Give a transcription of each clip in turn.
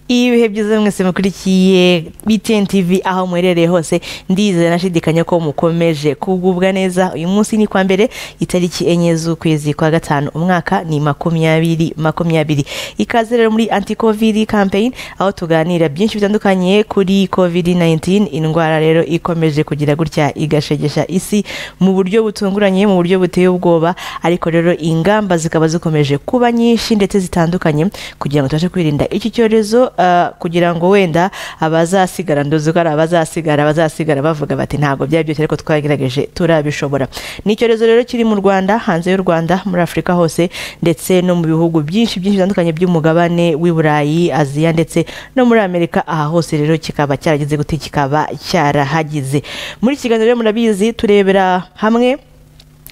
ibihe byiza mwese mukurikiye btn tv aho muherereye hose ndizera nashidikanya ko mukomeje kugubwa neza uyu munsi ni kwa mbere itariki enye z'ukwezi kwa gatanu umwaka ni makumyabiri makumyabiri ikaze rero muri anti covid campaign aho tuganira byinshi bitandukanye kuri covid 19 indwara rero ikomeje kugira gutya igashegesha isi mu buryo butunguranye mu buryo buteye ubwoba ariko rero ingamba zikaba zikomeje kuba nyinshi ndetse zitandukanye kugira ngo tubashe kwirinda iki cyorezo ah, kugira ngo wenda abazasigara ndozi ko ari abazasigara abazasigara bavuga bati ntabwo byari byose ariko twagerageje turabishobora ni icyorezo rero kiri mu rwanda hanze y'u rwanda muri afurika hose ndetse no mu bihugu byinshi byinshi bitandukanye by'umugabane w'i burayi aziya ndetse no muri amerika aha hose rero kikaba cyarageze gute kikaba cyarahagize muri iki kiganiro rero murabizi turebera hamwe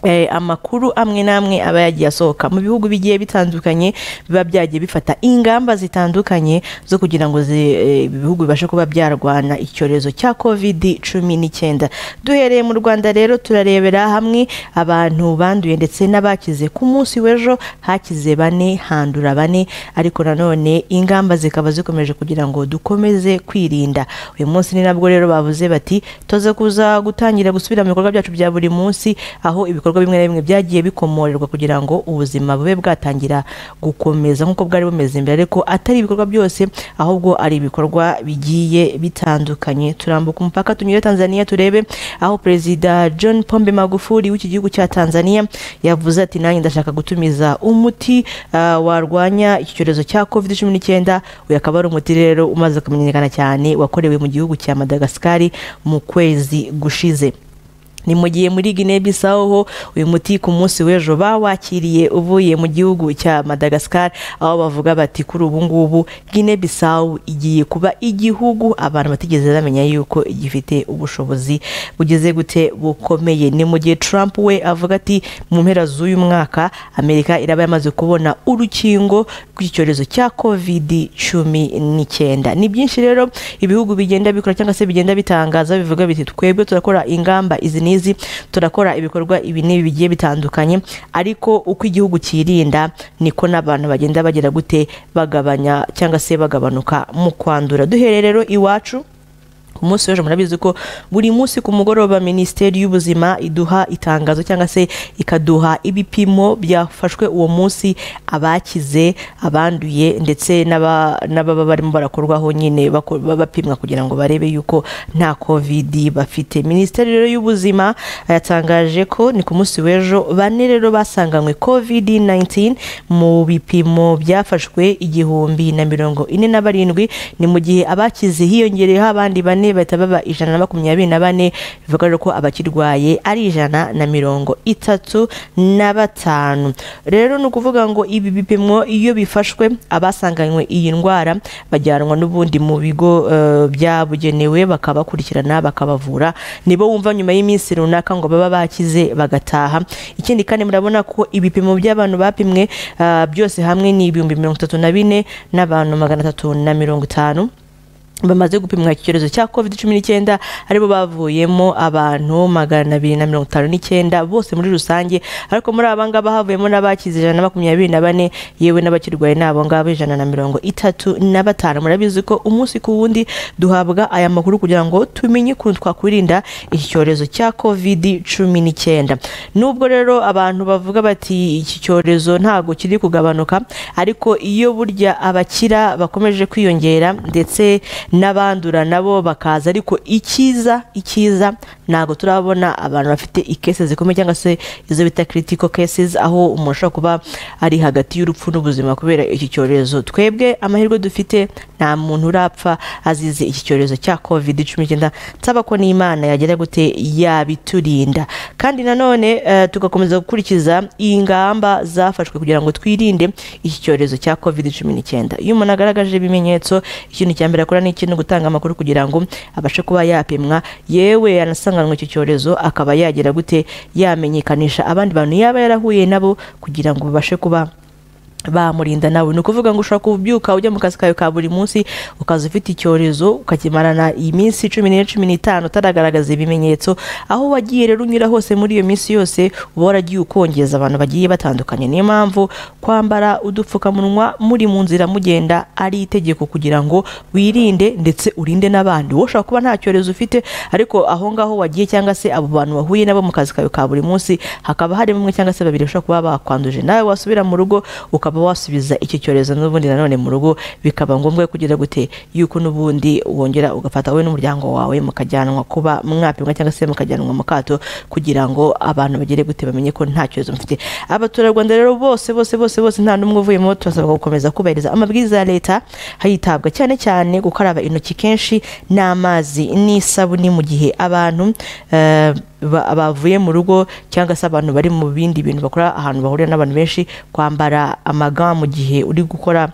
Eh, amakuru amwe n'amwe aba yagiye asohoka mu bihugu bigiye bitandukanye biba byagiye bifata ingamba zitandukanye zo kugira ngo zi- eh, ibihugu bibashe kuba byarwana icyorezo cya covid cumi n'icyenda duhereye mu rwanda rero turarebera hamwe abantu banduye ndetse n'abakize ku munsi w'ejo hakize bane handura bane ariko nanone ingamba zikaba zikomeje kugira ngo dukomeze kwirinda uyu munsi ni nabwo rero bavuze bati toze kuza gutangira gusubira mu bikorwa byacu bya buri munsi aho ibikorwa bimwe na bimwe byagiye bikomorerwa kugira ngo ubuzima bube bwatangira gukomeza nk'uko bwari bumeze mbere ariko atari ibikorwa byose ahubwo ari ibikorwa bigiye bitandukanye turambuka umupaka tunyure tanzania turebe aho perezida john pombe magufuli w'iki gihugu cya tanzania yavuze ati nanjye ndashaka gutumiza umuti ah, warwanya iki cyorezo cya covid cumi n'icyenda uyu akaba ari umuti rero umaze kumenyekana cyane wakorewe mu gihugu cya madagasikari mu kwezi gushize ni mu gihe muri Guinea Bissau ho uyu muti ku munsi w'ejo bawakiriye uvuye mu gihugu cya Madagascar aho bavuga bati kuri ubu ngubu Guinea Bissau igiye kuba igihugu abantu batigeze bamenya yuko gifite ubushobozi bugeze gute bukomeye ni mu gihe Trump we avuga ati mu mpera z'uyu mwaka Amerika iraba yamaze kubona urukingo rw'icyorezo cya covid cumi n'icyenda ni byinshi rero ibihugu bigenda bikora cyangwa se bigenda bitangaza bivuga biti twebwe turakora ingamba izi n'izi turakora ibikorwa ibi n'ibi bigiye bitandukanye ariko uko igihugu cyirinda niko n'abantu bagenda bagira gute bagabanya cyangwa se bagabanuka mu kwandura duhereye rero iwacu ku munsi w'ejo murabizi ko buri munsi ku mugoroba minisiteri y'ubuzima iduha itangazo cyangwa se ikaduha ibipimo byafashwe uwo munsi abakize abanduye ndetse n'aba- n'ababa barimo barakorwaho nyine bako- bapimwa kugira ngo barebe yuko nta covid bafite minisiteri rero y'ubuzima yatangaje ko ni ku munsi w'ejo bane rero basanganywe covid 19 mu bipimo byafashwe igihumbi na mirongo ine na barindwi ni mu gihe abakize hiyongereyeho abandi bane bahita baba ijana na makumyabiri na bane bivuga rero ko abakirwaye ari ijana na mirongo itatu na batanu rero ni ukuvuga ngo ibi bipimo iyo bifashwe abasanganywe iyi ndwara bajyanwa n'ubundi mu bigo eh, byabugenewe bakabakurikirana bakabavura nibo wumva nyuma y'iminsi runaka ngo baba bakize bagataha ikindi kandi murabona ko ibipimo by'abantu bapimwe ah, byose hamwe ni ibihumbi mirongo itatu na bine n'abantu magana atatu na mirongo itanu bamaze gupimwa iki cyorezo cya covid cumi n'icyenda aribo bavuyemo abantu magana abiri na mirongo itanu n'icyenda bose muri rusange ariko muri aba ngaba havuyemo n'abakize ijana na makumyabiri na bane yewe n'abakirwaye ni abo ngabo ijana na mirongo itatu na batanu murabizi ko umunsi ku wundi duhabwa aya makuru kugira ngo tumenye ukuntu twakwirinda iki cyorezo cya covid cumi n'icyenda nubwo rero abantu bavuga bati iki cyorezo ntabwo kiri kugabanuka ariko iyo burya abakira bakomeje kwiyongera ndetse n'abandura nabo bakaza ariko icyiza icyiza ntabwo turabona abantu bafite ikese zikomeye cyangwa se izo bita critical cases aho umuntu ashobora kuba ari hagati y'urupfu n'ubuzima kubera iki cyorezo twebwe amahirwe dufite nta muntu urapfa azize iki cyorezo cya covid cumi n'icyenda nsaba ko n'imana yagira gute yabiturinda kandi nanone eh, tugakomeza gukurikiza ingamba zafashwe kugira ngo twirinde iki cyorezo cya covid cumi n'icyenda iyo umuntu agaragaje ibimenyetso ikintu cya mbere akora ni iki? ni gutanga amakuru kugira ngo abashe kuba yapimwa yewe yanasanganwa icyo cyorezo akaba yagira gute yamenyekanisha abandi bantu yaba yarahuye nabo kugira ngo babashe kuba bamurinda nawe ni ukuvuga ngo ushobora kubyuka ujya mu kazi kawe ka buri munsi ukaza ufite icyorezo ukakimarana iminsi cumi n'ine cumi n'itanu utaragaragaza ibimenyetso aho wagiye rero unyura hose muri iyo minsi yose uba waragiye ukongeza abantu bagiye batandukanye niyo mpamvu kwambara udupfukamunwa muri mu nzira mugenda ari itegeko kugira ngo wirinde ndetse urinde n'abandi wowe ushobora kuba nta cyorezo ufite ariko aho ngaho wagiye cyangwa se abo bantu wahuye nabo mu kazi kawe ka buri munsi hakaba harimo umwe cyangwa se babiri bashobora kuba bakwanduje nawe wasubira mu rugo ukaba ukaba wasubiza icyo cyorezo n'ubundi nanone mu rugo bikaba ngombwa kugira gute yuko n'ubundi wongera ugafata wowe n'umuryango wawe mukajyanwa kuba mwapimwa cyangwa se mukajyanwa mu kato kugira ngo abantu bagere gute bamenye ko nta cyorezo mufite abaturarwanda rero bose bose bose bose nta n'umwe uvuyemo turasabwa gukomeza kubahiriza amabwiriza ya leta hitabwa cyane cyane gukaraba intoki kenshi n'amazi n'isabuni mu gihe abantu eh, bavuye mu rugo cyangwa se abantu bari mu bindi bintu bakora ahantu bahurira n'abantu benshi kwambara amaga mu gihe uri gukora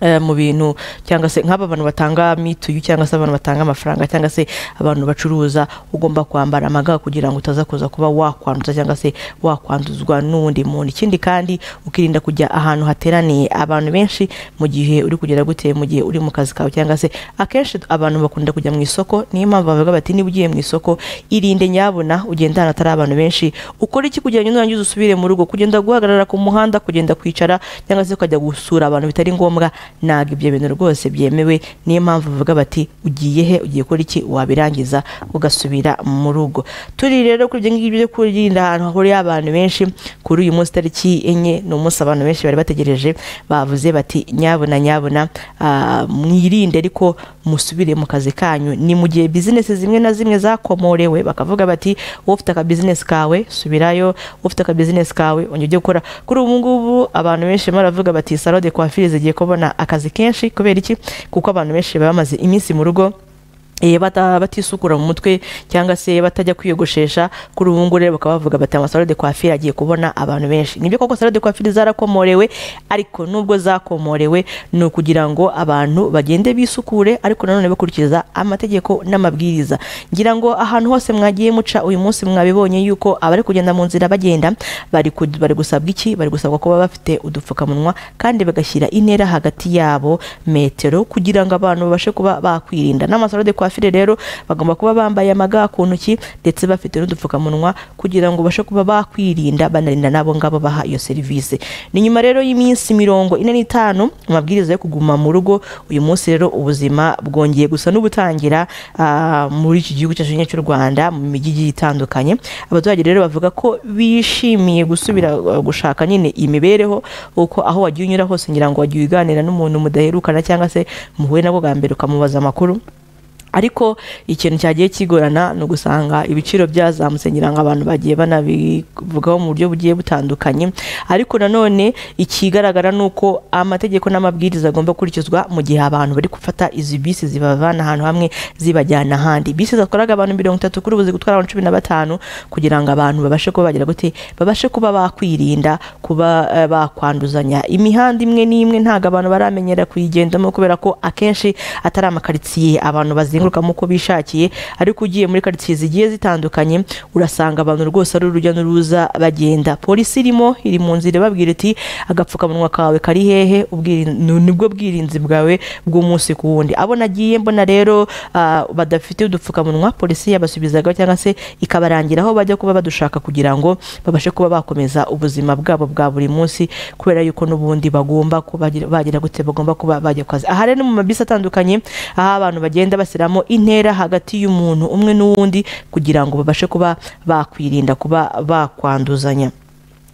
eh, mu bintu cyangwa se nk'aba bantu batanga mituyu cyangwa se abantu batanga amafaranga cyangwa se abantu bacuruza ugomba kwambara amaga kugira ngo utaza kuza kuba wakwanduza cyangwa se wakwanduzwa n'undi muntu ikindi kandi ukirinda kujya ahantu hateraniye abantu benshi mu gihe uri kugera gute mu gihe uri mu kazi kawe cyangwa se akenshi abantu bakunda kujya mu isoko niyo mpamvu bavuga bati niba ugiye mu isoko irinde nyabuna ugenda ahantu hatari abantu benshi ukora iki kugira ngo nurangiza usubire mu rugo kugenda guhagarara ku muhanda kugenda kwicara cyangwa se ukajya gusura abantu bitari ngombwa ntabwo ibyo bintu rwose byemewe niyo mpamvu bavuga bati ugiye he ugiye gukora iki wabirangiza ugasubira mu rugo turi rero kuri ibyo ngibyo byo kurinda ahantu hahuriye abantu benshi kuri uyu munsi tariki enye ni umunsi abantu benshi bari bategereje bavuze bati nyabuna nyabuna ah, mwirinde ariko musubire mu kazi kanyu ni mu gihe bizinesi zimwe na zimwe zakomorewe bakavuga bati wowe ufite akabizinesi kawe subirayo wowe ufite akabizinesi kawe ongera ujye gukora kuri ubu ngubu abantu benshi barimo baravuga bati salo de coiffure zigiye kubona akazi kenshi kubera iki kuko abantu benshi baba bamaze iminsi mu rugo eh, bata- batisukura mu mutwe cyangwa se batajya kwiyogoshesha kuri ubu ngubu rero bakaba bavuga bati amasaro de coiffure agiye kubona abantu benshi nibyo koko salo de coiffure zarakomorewe ariko nubwo zakomorewe ni ukugira ngo abantu bagende bisukure ariko nanone bakurikiza amategeko n'amabwiriza ngira ngo ahantu hose mwagiye muca uyu munsi mwabibonye yuko abari kugenda mu nzira bagenda bari ku- bari gusabwa iki bari gusabwa kuba bafite udupfukamunwa kandi bagashyira intera hagati yabo metero kugira ngo abantu babashe kuba bakwirinda n'amasaro de coiffure rero bagomba kuba bambaye amaga ku ntoki ndetse bafite n'udupfukamunwa kugira ngo bashe kuba bakwirinda banarinda n'abo ngabo baha iyo serivisi ni nyuma rero y'iminsi mirongo ine n'itanu amabwiriza yo kuguma mu rugo uyu munsi rero ubuzima bwongeye gusa n'ubutangira ah, muri iki gihugu cyacu nyine cy'u Rwanda mu mijyi igiye itandukanye abaturage rero bavuga ko bishimiye gusubira uh, gushaka nyine imibereho uko aho wagiye unyura hose ngira ngo wagiye uganira n'umuntu mudaherukana cyangwa se muhuye nabo bwa mbere ukamubaza amakuru ariko ikintu cyagiye kigorana ni ugusanga ibiciro byazamutse ngira ngo abantu bagiye banabivugaho mu buryo bugiye butandukanye ariko nanone ikigaragara ni uko amategeko n'amabwiriza agomba gukurikizwa mu gihe abantu bari gufata izi bisi zibavana ahantu hamwe zibajyana ahandi bisi zakoraga abantu mirongo itatu kuri ubu ziri gutwara abantu cumi na batanu kugira ngo abantu babashe kuba bagira gute babashe kuba bakwirinda kuba eh, bakwanduzanya imihanda imwe n'imwe ntabwo abantu baramenyera kuyigendamo kubera ko akenshi atari amakaritsiye abantu bazengurukamo uko bishakiye ariko ugiye muri karitsiye zigiye zitandukanye urasanga abantu rwose ari urujya n'uruza bagenda polisi irimo iri mu nzira ibabwira iti agapfukamunwa kawe kari hehe ubwiri- nu- nibwo bwirinzi bwawe bw'umunsi ku wundi abo nagiye mbona rero ah, badafite udupfukamunwa polisi yabasubizagaho cyangwa se ikabarangira aho bajya kuba badushaka kugira ngo babashe kuba bakomeza ubuzima bwabo bwa buri munsi kubera yuko n'ubundi bagomba kuba bagira gute bagomba kuba bajya ku kazi aha rero ni mu mabisi atandukanye aho abantu bagenda bashyiramo intera hagati y'umuntu umwe n'uwundi kugira ngo babashe kuba bakwirinda kuba bakwanduzanya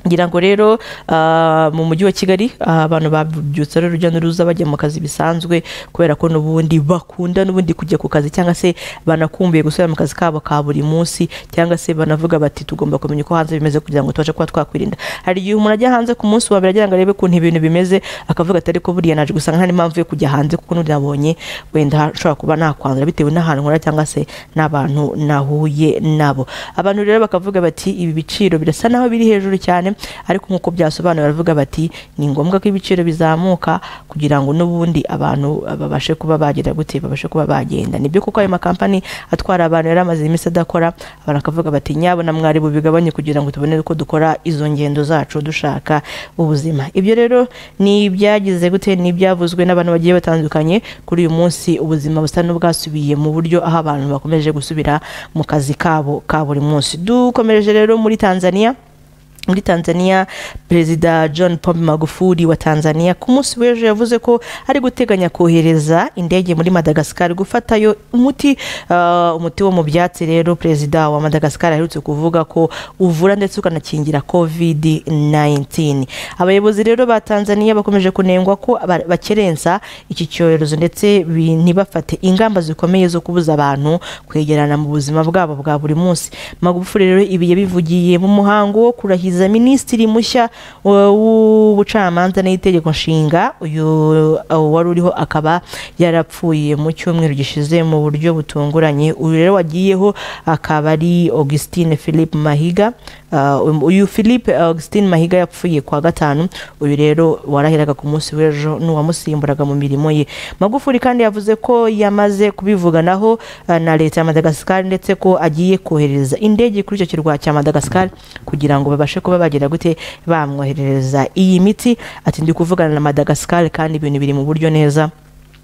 ngira ngo rero ah, mu mujyi wa kigali ah, abantu babyutse rero urujya n'uruza bajya mu kazi bisanzwe kubera ko n'ubundi bakunda n'ubundi kujya ku kazi cyangwa se banakumbuye gusubira mu kazi kabo ka buri munsi cyangwa se banavuga bati tugomba kumenya uko hanze bimeze kugira ngo tubashe kuba twakwirinda hari igihe umuntu ajya hanze ku munsi wa mbere agira ngo arebe ukuntu ibintu bimeze akavuga ati ariko buriya naje gusanga nta n'impamvu yo kujya hanze kuko nabonye wenda nshobora kuba nakwandura bitewe n'ahantu nkora cyangwa se n'abantu nahuye nabo abantu rero bakavuga bati ibi biciro birasa naho biri hejuru cyane cyane ariko nk'uko byasobanura baravuga bati ni ngombwa ko ibiciro bizamuka kugira ngo n'ubundi abantu babashe kuba bagera gute babashe kuba bagenda nibyo kuko ayo makampani atwara abantu yari amaze iminsi adakora abantu bakavuga bati nyabona mwari bubigabanye kugira ngo tubone uko dukora izo ngendo zacu dushaka ubuzima ibyo rero ni ibyagize gute ni ibyavuzwe n'abantu bagiye batandukanye kuri uyu munsi ubuzima busa n'ubwasubiye mu buryo aho abantu bakomeje gusubira mu kazi kabo ka buri munsi dukomereje rero muri tanzania muri tanzania perezida john pombe magufuli wa tanzania ku munsi w'ejo yavuze ko ari guteganya kohereza indege muri madagascar gufatayo umuti uh, umuti wo mu byatsi rero perezida wa madagascar aherutse kuvuga ko uvura ndetse ukanakingira covid 19 abayobozi rero ba tanzania bakomeje kunengwa ko aba- bakerensa iki cyorezo ndetse bi- ntibafate ingamba zikomeye zo kubuza abantu kwegerana mu buzima bwabo bwa buri munsi magufuli rero ibi yabivugiye mu muhango wo kurahiza kurahiza minisitiri mushya w'ubucamanza n'itegeko nshinga uyu wari uriho akaba yarapfuye mu cyumweru gishize mu buryo butunguranye uyu rero wagiyeho akaba ari augustine philippe mahiga Uh, uyu philippe augustine mahiga yapfuye kwa gatanu uyu rero warahiraga ku munsi w'ejo n'uwamusimburaga mu mirimo ye magufuri kandi yavuze ko yamaze kubivuganaho uh, na leta ya madagascar ndetse ko agiye kohereza indege kuri icyo kirwa cya madagascar kugira ngo babashe kuba bagira gute bamwoherereza iyi miti ati ndi kuvugana na madagascar kandi ibintu biri mu buryo neza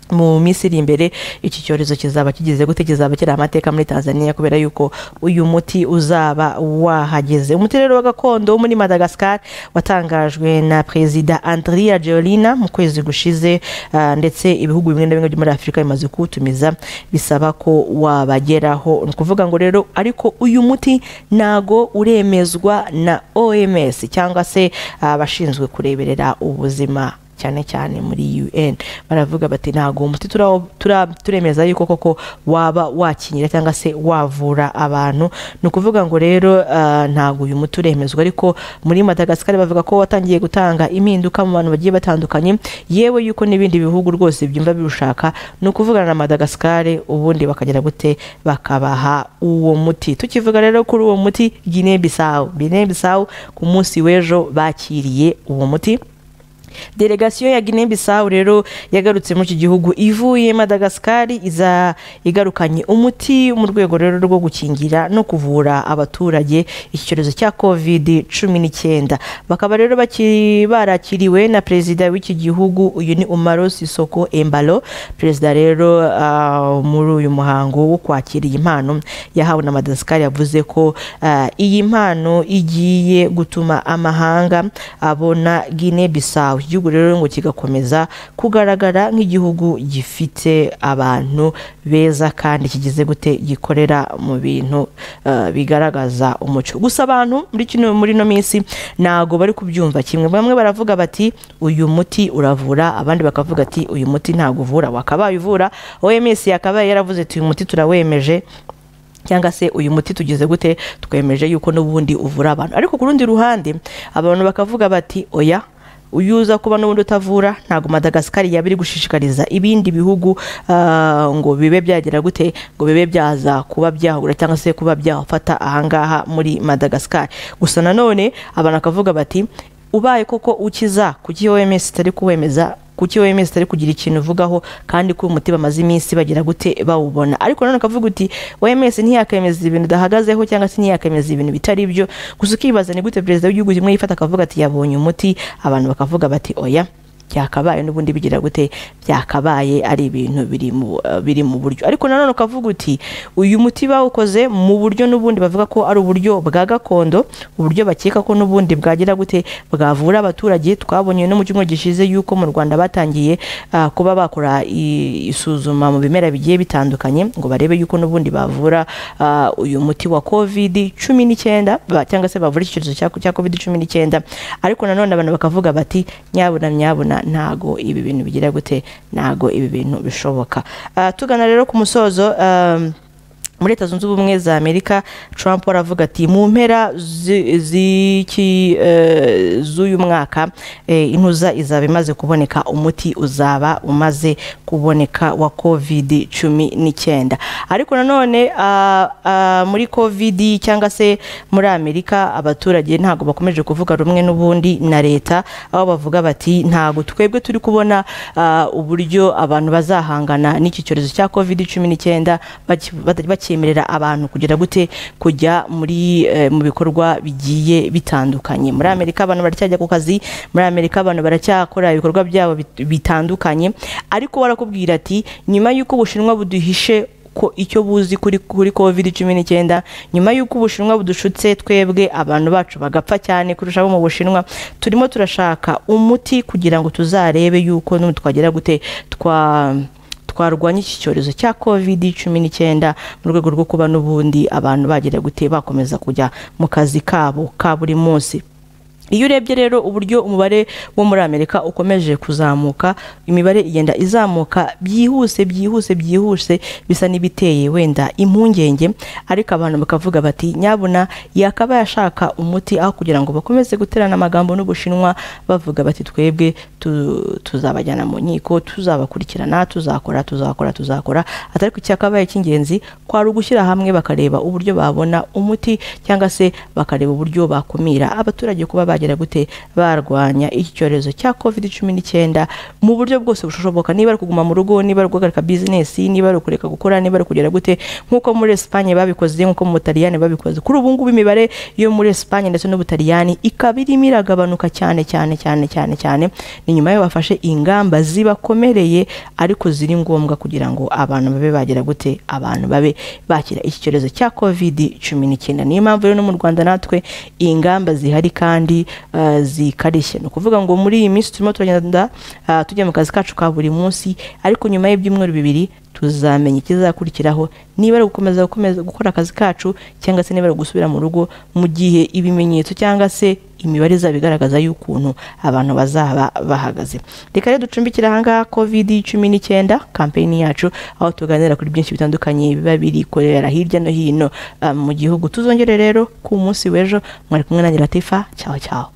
mu minsi iri imbere iki cyorezo kizaba kigize gute kizaba kiri amateka muri tanzania kubera yuko uyu muti uzaba wahageze umuti rero wa gakondo wo muri madagascar watangajwe na perezida andria georina mu kwezi gushize ah, ndetse ibihugu bimwe na bimwe byo muri afurika bimaze kuwutumiza bisaba ko wabageraho ni ukuvuga ngo rero ariko uyu muti ntago uremezwa na oms cyangwa se abashinzwe kureberera ubuzima cyane cyane muri UN baravuga bati ntago umuti turawo- tura- turemeza yuko koko waba wakinyira cyangwa se wavura abantu ni ukuvuga ngo rero ah, ntago uyu muti uremezwa ariko muri Madagascar bavuga ko watangiye gutanga impinduka mu bantu bagiye batandukanye yewe yuko n'ibindi bihugu rwose byumva birushaka ni ukuvugana na Madagascar ubundi bakagera gute bakabaha uwo muti tukivuga rero kuri uwo muti Guinea Bissau Guinea Bissau ku munsi w'ejo bakiriye uwo muti delegasiyo ya guinea bissau rero yagarutse muri iki gihugu ivuye madagascar iza igarukanye umuti mu rwego rero rwo gukingira no kuvura abaturage iki cyorezo cya covid cumi n'icyenda bakaba rero baki- barakiriwe na perezida w'iki gihugu uyu ni umaro sisoko embalo perezida rero ah, muri uyu muhango wo kwakira iyi mpano yahawe na madagascar yavuze ko ah, iyi mpano igiye gutuma amahanga abona guinea bissau aho igihugu rero ngo kigakomeza kugaragara nk'igihugu gifite abantu beza kandi kigize gute gikorera mu bintu eh, bigaragaza umuco gusa abantu muri kino muri ino minsi ntago bari kubyumva kimwe bamwe baravuga bati uyu muti uravura abandi bakavuga ati uyu muti ntago uvura wakabaye uvura OMS yakabaye yaravuze ati uyu muti turawemeje cyangwa se uyu muti tugize gute twemeje yuko n'ubundi uvura abantu ariko ku rundi ruhande abantu bakavuga bati oya uyu uza kuba n'ubundi utavura ntabwo madagascar yaba iri gushishikariza ibindi bihugu ah, ngo bibe byagera gute ngo bibe byaza kuba byahura cyangwa se kuba byafata ahangaha muri madagascar gusa nanone abantu bakavuga bati ubaye koko ukiza kuki oms itari kuwemeza kuki OMS itari kugira ikintu uvugaho kandi ko uyu muti bamaze iminsi bagira gute bawubona ariko nanone ukavuga uti OMS ntiyakemeza ibintu idahagazeho cyangwa se ntiyakemeza ibintu bitari byo gusa ukibaza ni gute perezida w'igihugu kimwe yifata akavuga ati yabonye umuti abantu bakavuga bati oya byakabaye n'ubundi bigira gute byakabaye ari ibintu biri mu eh, biri mu buryo ariko nanone ukavuga uti uyu muti bawukoze mu buryo n'ubundi bavuga ko ari uburyo bwa gakondo uburyo bakeka ko n'ubundi bwagira gute bwavura abaturage twabonye no mu cyumweru gishize yuko mu Rwanda batangiye ah, kuba bakora i- isuzuma mu bimera bigiye bitandukanye ngo barebe yuko n'ubundi bavura ah, uyu muti wa covid cumi n'icyenda ba- cyangwa se bavura iki cyorezo cya cya covid cumi n'icyenda ariko nanone abantu bakavuga bati nyabuna nyabuna ntago ibi bintu bigira gute ntago ibi bintu bishoboka Ah, tugana rero ku musozo um, muri leta zunze ubumwe za amerika trump aravuga ati mu mpera zi- z'iki, eh, z'uyu mwaka eh, intuza izaba imaze kuboneka umuti uzaba umaze kuboneka wa covid cumi n'icyenda ariko nanone ah, ah, muri covid cyangwa se muri amerika abaturage ntabwo bakomeje kuvuga rumwe n'ubundi na leta aho bavuga bati ntabwo twebwe turi kubona ah, uburyo abantu bazahangana n'iki cyorezo cya covid cumi n'icyenda baki- bata- bakemerera abantu kugera gute kujya muri eh, mu bikorwa bigiye bitandukanye muri amerika abantu baracyajya ku kazi muri amerika abantu baracyakora ibikorwa byabo bit- bitandukanye ariko barakubwira ati nyuma y'uko ubushinwa buduhishe ko icyo buzi kuri kuri covid cumi n'icyenda nyuma y'uko ubushinwa budushutse twebwe abantu bacu bagapfa cyane kurusha abo mu bushinwa turimo turashaka umuti kugira ngo tuzarebe yuko n'ubu twagera gute twa twarwanya iki cyorezo cya covid cumi n'icyenda mu rwego rwo kuba n'ubundi abantu bagera gute bakomeza kujya mu kazi kabo ka buri munsi iyo urebye rero uburyo umubare wo muri amerika ukomeje kuzamuka imibare igenda izamuka byihuse byihuse byihuse bisa n'ibiteye wenda impungenge ariko abantu bakavuga bati nyabuna yakaba yashaka umuti aho kugira ngo bakomeze guterana amagambo n'ubushinwa bavuga bati twebwe tu- tuzabajyana mu nkiko tuzabakurikirana tuzakora tuzakora tuzakora atari ku cyakabaye cy'ingenzi kwari ugushyira hamwe bakareba uburyo babona umuti cyangwa se bakareba uburyo bakumira abaturage kuba bagera gute barwanya iki cyorezo cya covid cumi n'icyenda mu buryo bwose bushoboka niba ari kuguma mu rugo niba ari guhagarika bizinesi niba ari ukureka gukora niba ari kugera gute nk'uko muri esipanye babikoze nk'uko mu butaliyani babikoze kuri ubu ngubu imibare yo muri esipanye ndetse n'ubutaliyani ikaba irimo iragabanuka cyane cyane cyane cyane cyane ni nyuma yo bafashe ingamba zibakomereye ariko ziri ngombwa kugira ngo abantu babe bagera gute abantu babe bakira iki cyorezo cya covid cumi n'icyenda niyo mpamvu rero no mu rwanda natwe iyi ngamba zihari kandi eh, zikarishye ni ukuvuga ngo muri iyi minsi turimo turagenda eh, tujya mu kazi kacu ka buri munsi ariko nyuma y'ibyumweru bibiri tuzamenya ikizakurikiraho niba ari gukomeza gukomeza gukora akazi kacu cyangwa se niba ari gusubira mu rugo mu gihe ibimenyetso cyangwa se imibare izaba igaragaza y'ukuntu abantu bazaba bahagaze reka rero ducumbikire ahangaha covid cumi n'icyenda kampeyini yacu aho tuganira kuri byinshi bitandukanye biba birikorera hirya no hino ah, mu gihugu tuzongere rero ku munsi w'ejo mwari kumwe na latifa cyaho cyaho